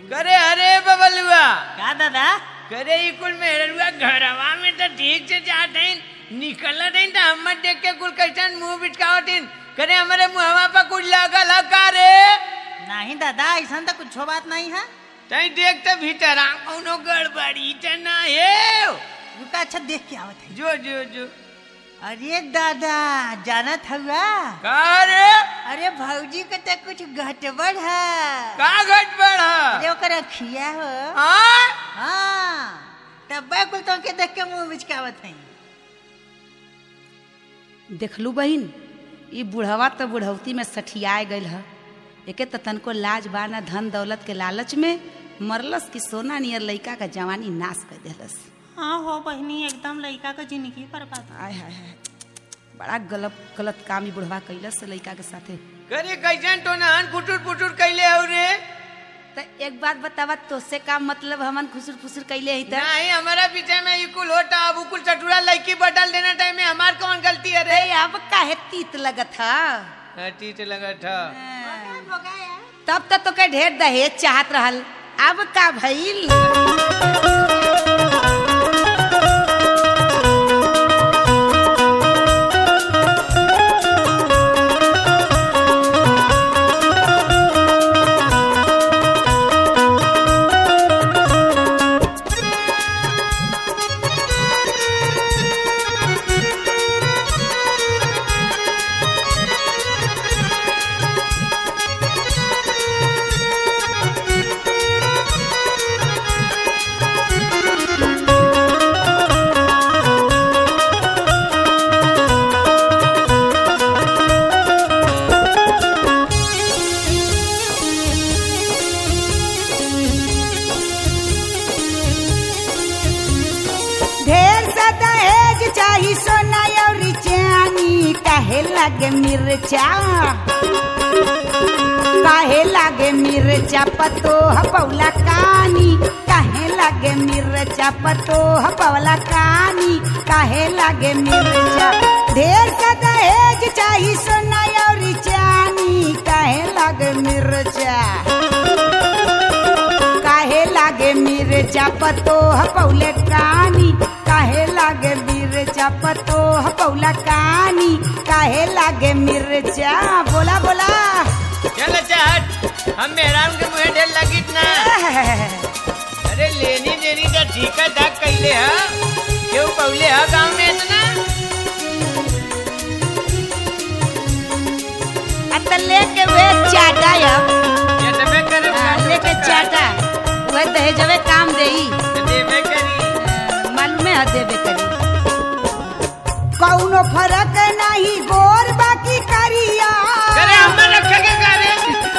करे अरे बबलुआ का दादा करे ई कुल मेहरुआ घरवा में तो ठीक से जात हईन निकलत हईन तो हमर देख के कुल कैसन मुंह बिटकावत हईन करे हमारे मुहवा पर कुछ लगल ह का रे नहीं दादा ऐसा तो कुछ बात नहीं है तई देख तो भीतर आ कौनो गड़बड़ी त ना है रुका अच्छा देख के आवत है जो जो जो अरे दादा जानत हुआ का रे अरे भौजी के तो कुछ गड़बड़ है का गड़बड़ ह अरे ओकर अखिया हो हाँ हाँ तब कुल तो के देख के मुंह बिचकावत है देखलू बहिन ई बुढ़वा तो बुढ़ौती में सठियाए गईल ह एके तो तनको लाज बा ना धन दौलत के लालच में मरलस की सोना नियर लइका का जवानी नाश कर देलस हाँ हो बहनी एकदम लड़का का जिंदगी बर्बाद आय हाय हाय बड़ा गलत गलत काम ई बुढ़वा कैलस से लइका के साथे करे कैसन तो नहन फुटुर फुटुर कैले हो रे तो एक बात बतावा तोसे का मतलब हमन खुसुर फुसुर कैले ही त नहीं हमारा पीछे में ई कुल होता अब उ कुल चटुरा लड़की बदल देना टाइम में हमार कौन गलती है रे अरे अब काहे तीत लगत ह हटी तो लगा था तब तक तो के ढेर दहेज चाहत रहल अब का भइल ढेर सा दहेज चाही सोना और चानी काहे लागे मिर्चा काहे लागे मिर्चा पतो पौला कानी काहे लागे मिर्चा पतो पौला कानी काहे लागे मिर्चा ढेर सा दहेज चाही सोना और चानी काहे लागे मिर्चा काहे लागे मिर्चा पतो पौले कानी काहे लागे मिर्चा पतो पौला कानी काहे लागे मिर्चा बोला बोला चल अच्छा हट हम मेहराम के मुंह ढेर लगी ना अरे लेनी देनी का ठीका धाक कैले ह क्यों पौले ह गांव में इतना अत लेके वे चाटा अब ये तबे करे हाँ, लेके चाटा वह दहेजवे काम देई देवे करी मालूम है देवे करी कौनो फर्क नहीं गोर बाकी करिया करे हमर रखे के करे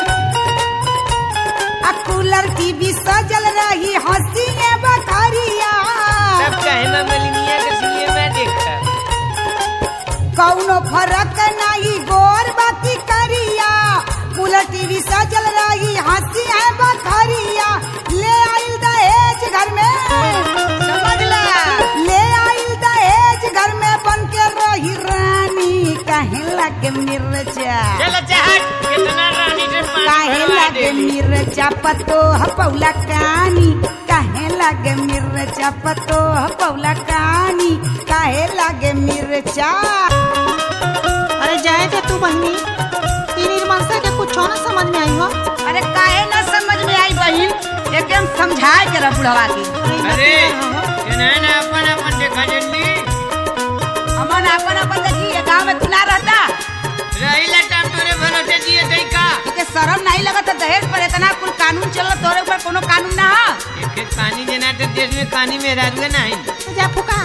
आ कूलर टीवी सजल रही हंसी बकरिया सब चाहे मैं मलिनिया के सीए में देखा कौनो फर्क नहीं गोर बाकी करिया कूलर टीवी सजल रही हंसी है बकरिया ले आइल दहेज घर में समझ ला ले आइल दहेज घर में बन के रही रानी कहे लगे मिर्चा चल अच्छा हट कितना रानी से पानी काहे भरवा लागे देली। मिर्चा पतो पौला कानी काहे लागे मिर्चा पतो पौला कानी काहे लागे मिर्चा अरे जाए थे तू बहनी ई निर्मलता के कुछ ना समझ में आई हो अरे काहे ना समझ में आई बहिन एकदम समझाए के रह बुढ़वा के अरे ये नहीं ना अपन अपन देखा जल्दी हमन अपन अपन देखी ये गांव में खुला रहता रही लटाम तोरे भरोसे दिए थे का के शर्म नहीं लगत तो दहेज पर इतना कुल कानून चल तोरे ऊपर कोनो कानून ना है एक एक पानी देना तो देश में पानी में राजुए नहीं तो जा फुका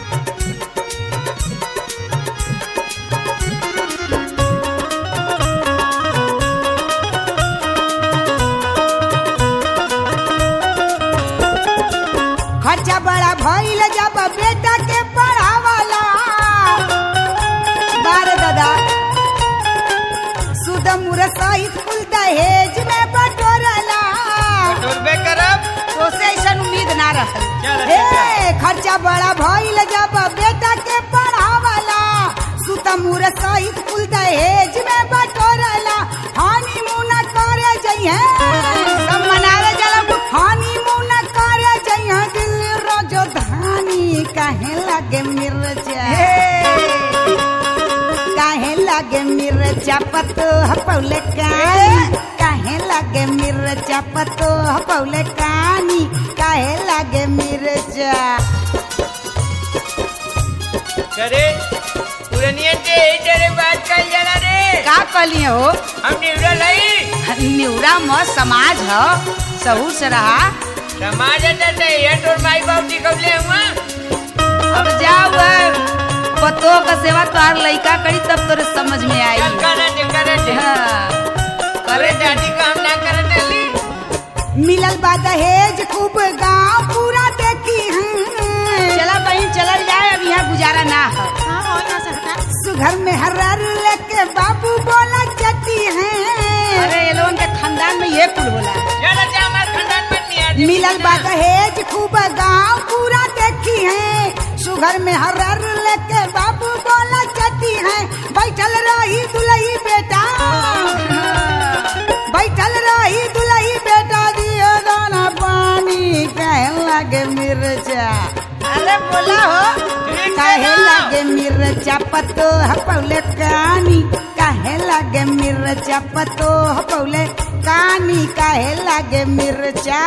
खर्चा बड़ा भइल जब बेटा के पढ़ावाला बारे दादा सुद मुर सहित कुल दहेज में बटोरला टोरबे करब तो से ऐसा उम्मीद ना रहल चल, हे खर्चा बड़ा भइल जब बेटा के पढ़ावाला सुत मुर सहित कुल दहेज में बटोरला हानी मुना करे जइहे सब मनावे जाला पतो हपौले कानी काहे लागे मिर्चा पतो हपौले कानी काहे लागे मिर्चा करे पुरनिया से यही तेरे बात कर जला रे का कहलिए हो हम निवड़ा लई निउरा म समाज ह सहू से रहा समाज अंदर से ये तोर माई बाप जी कब ले हुआ अब जाओ पतो का सेवा तोहार लइका करी तब तोरे समझ में आई चल करे दे करे दे हाँ। करे दादी का हम ना करे डाली मिलल बा दहेज खूब गांव पूरा देखी चला बहन चलल जाए अब यहाँ गुजारा ना है हाँ हो यहाँ से हटा सुघर में हर्र लेके बाबू बोला चटी है अरे ये लोगन के खानदान में ये कुल बोला चल जा हमारे खानदान में नहीं आती मिलल बा दहेज खूब गांव पूरा देखी है सुघर में हर्र लेके बाबू बोला चटी है बैठल रही दुलही बेटा बैठल रही दुलही बेटा दियो दाना पानी कहे लगे मिर्चा अरे बोला हो ठीक काहे है ना? लगे मिर्चा पतो हपौले कानी काहे लगे मिर्चा पतो हपौले कानी काहे लगे मिर्चा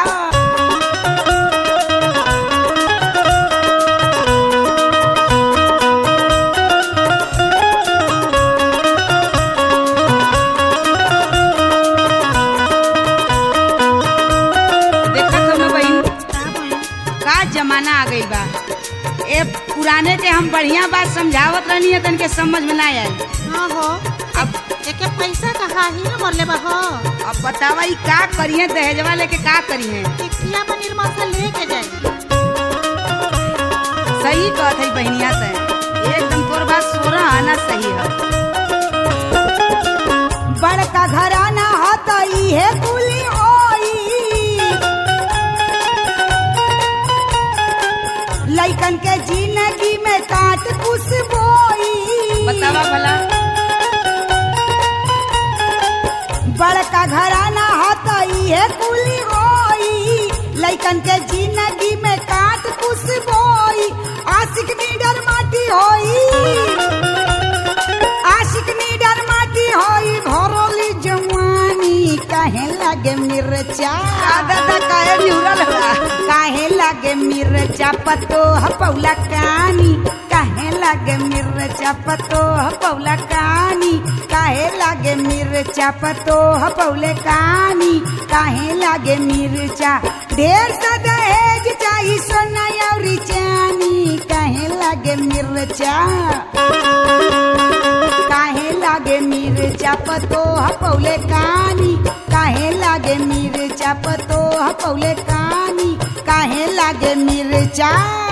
देखत हो बहन का बहन का जमाना आ गई बा ए पुराने के हम बढ़िया बात समझावत रहनी है तन के समझ में ना आई हाँ हो अब एके पैसा कहा ही न मरले बा हो अब बतावा ई का करिए दहेजवा लेके का करिए टिकिया में निर्मल से लेके जाए सही कहत है बहनिया से एकदम तोर बात सोरा आना सही है बड़का घराना हो तो इहे कुली होई लइकन के जिंदगी में काट कुछ बोई बतावा भला बड़का घराना हो तो इहे कुली होई लइकन के जिंदगी में काट कुछ बोई आशिक नीडर माटी होई आशिक नीडर माटी होई भरोली जवानी काहे लागे मिर्चा दादा काहे निउरल बा काहे लागे मिर्चा पतो हपौला कानी काहे लागे मिर्चा पतो हपौला कानी काहे लागे मिर्चा पतो हपौले कानी काहे लागे मिर्चा ढेर सा दहेज चाही सोना अउरी चानी काहे लागे मिर्चा काहे लागे मिर्चा पतो हपौले कानी काहे लागे मिर्चा पतो हपौले कानी काहे लागे मिर्चा